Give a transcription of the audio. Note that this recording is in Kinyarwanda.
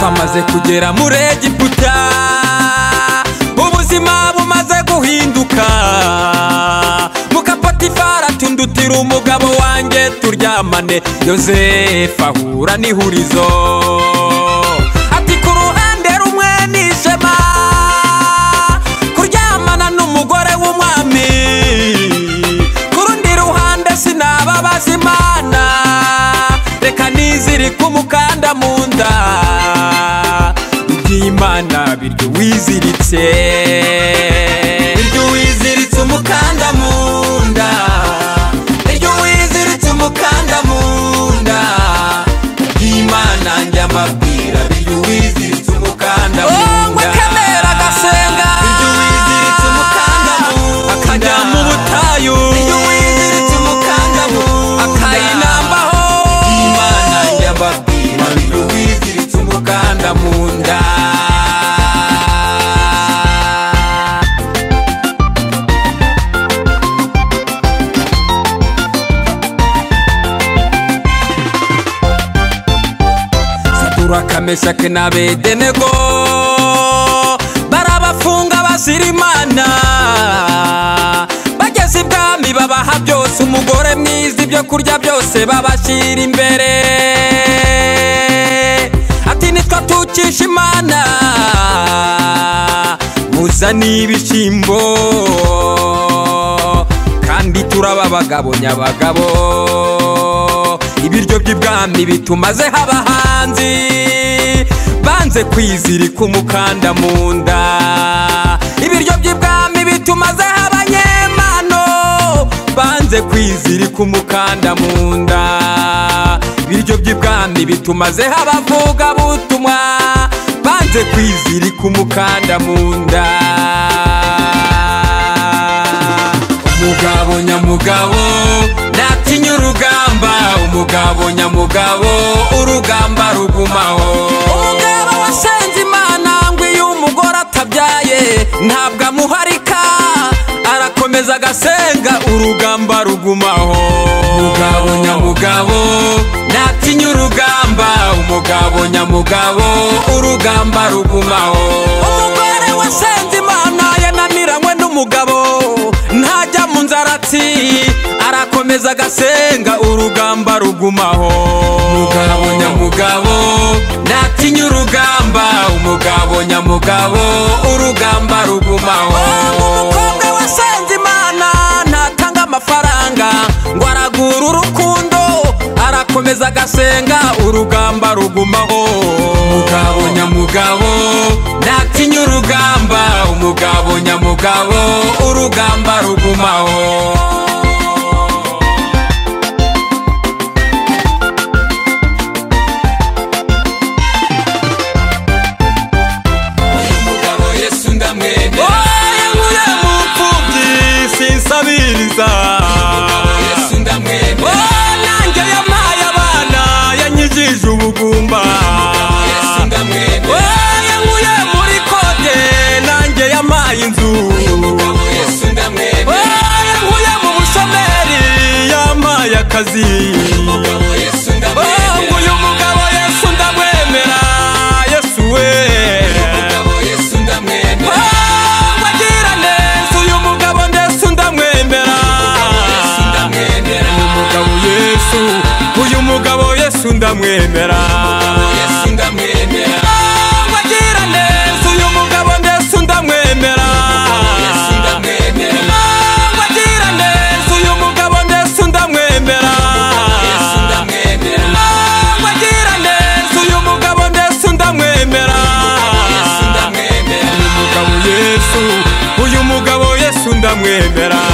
tumaze kugera muri egiputa ubuzima bumaze guhinduka mukapatifara tundutira umugabo wanjye turyamane yosefu ahura n'ihurizo ati ku ruhande rumwe ni ishema kuryamana n'umugore w'umwami ku rundi ruhande sinababaza imana reka nizirike umukanda mu nda iby'imana biryo wiziritse biryo wiziritse umukanda mu nda biryo wiziritse umukanda mu nda iby'imana njya mbabwira biryo wiziritse umukanda mu nda Oh, ngwe Kamera Gasenga. biryo wiziritse umukanda mu nda akajya mu butayu Biryo wiziritse umukanda mu nda. akayinambaho Imana yababwira ngo wiziritse umukanda mu nda satura kameshake na bedenego barabafunga bazira imana bageze ibwami babaha byose umugore mwiza ibyo kurya byose babashyira imbere ati nitwa tukisha imana muzane ibishyimbo kandi turaba abagabo nyabagabo ibiryo by'ibwami bitumaze abahanzi banze kwizirika umukanda mu nda ibiryo by'ibwami bitumaze abanyemano banze kwizirika umukanda mu nda ibiryo by'ibwami bitumaze abavuga butumwa banze kwizirika umukanda mu nda umugabo nyamugabo natinya urugamba umugabo nyamugabo urugamba rugumaho umugabo wasenze imana ngo iyo umugore atabyaye ntabwo amuharika arakomeza agasenga urugamba rugumaho umugabo nyamugabo natinya urugamba umugabo nyamugabo urugamba rugumaho umugore wasenze imana yananiranywe n'umugabo ntajya mu nzarati arakomeza agasenga urugamba rugumaho umugabo nyamugabo natinya urugamba umugabo nyamugabo urugamba rugumaho umukobwa wasenze imana ntatanga amafaranga ngo aragura urukundo arakomeza agasenga urugamba rugumaho umugabo nyamugabo natinya urugamba umugabo nyamugabo urugamba rugumaho Umugabo Yesu ndamwemera. wayankuye mu mfubyi sinsabiriza Yesu ndamwemera. Oh, nanjye yampaye abana yanyigije ubugumba Yesu ndamwemera. Oh, yankuye muri kode nanjye yampaye inzu Umugabo Yesu ndamwemera. Oh, yankuye mu bushomeri yampaye akazi Umugabo Yesu Oh, ndamwemera. nguyu mugabo yesu ndamwemera yesu we Umugabo Yesu ndamwemera. Oh, wagira neza uyu mugabo ndetse ndamwemera Yesu ndamwemera. umugabo yesu uyu mugabo yesu ndamwemera Yesu ndamwemera. wagira neza uyu mugabo ndetse ndamwemera Yesu ndamwemera. wagira neza uyu mugabo ndetse ndamwemera Yesu ndamwemera. wagira neza uyu mugabo ndetse ndamwemera Yesu ndamwemera. umugabo yesu uyu mugabo yesu ndamwemera